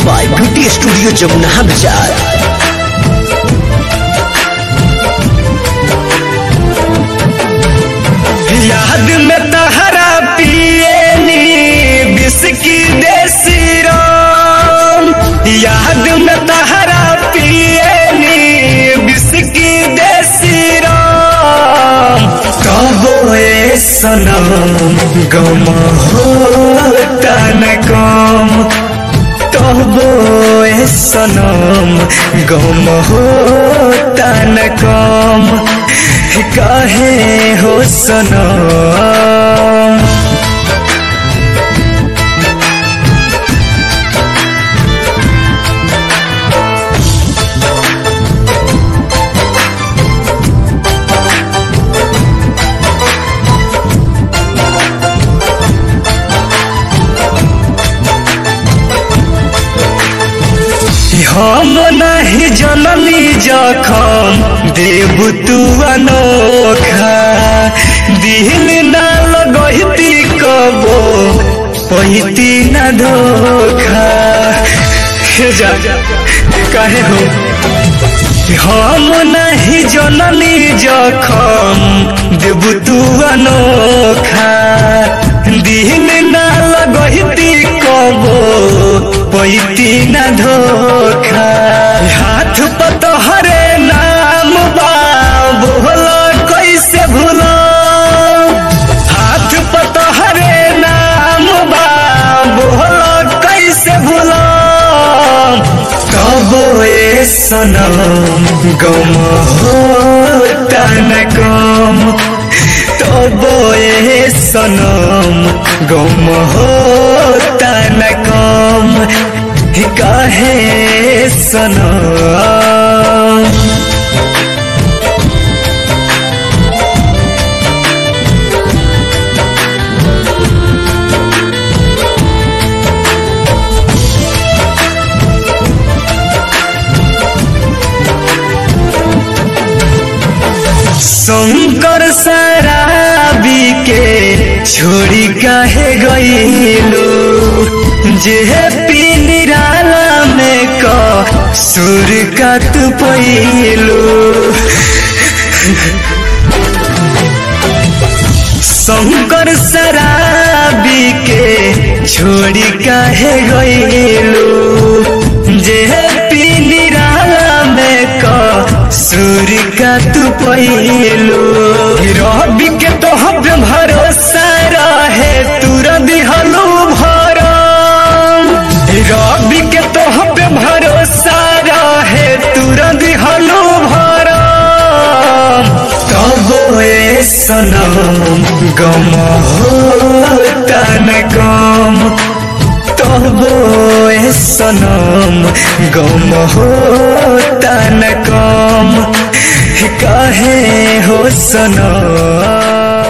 by beauty studio Jamuna बाजार याद में तहरा पिएनी बिस्की देसी राम याद में तहरा पिएनी बिस्की देसी राम कबो ए सनम गम होता न कम तबो ए सनम गम होता न कम काहे हो सनम हम नहीं जननी जखम देव तू अनोखा दिल ना लगती कबो पहिती न धोखा हे जा काहे हो हम नहीं जननी जखम देव तू अनोखा दिल ना लगती कबो पैती न धोखा हाथ पतहरे नाम बा बोला कैसे भूला हाथ पतहरे नाम बा बोला कैसे भूला कबो ए सनम गम होता न कम तबो ए सनम गम होता न कम काहे सनम शंकर शराबी के छोड़ी काहे गईलू जे पी निराला में क सुर का तू पैलू शंकर शराबी के छोड़ी काहे गईलू जे पी निराला में क सुर का तू पैलू रवि के तो हम भरोसा रहे तुर दिहलू भरम रवि के तो हम भरोसा रहे तुर दिहलू भरम तब ए सनम गम होता न कम तब ए सनम गम होता न कम काहे हो सनम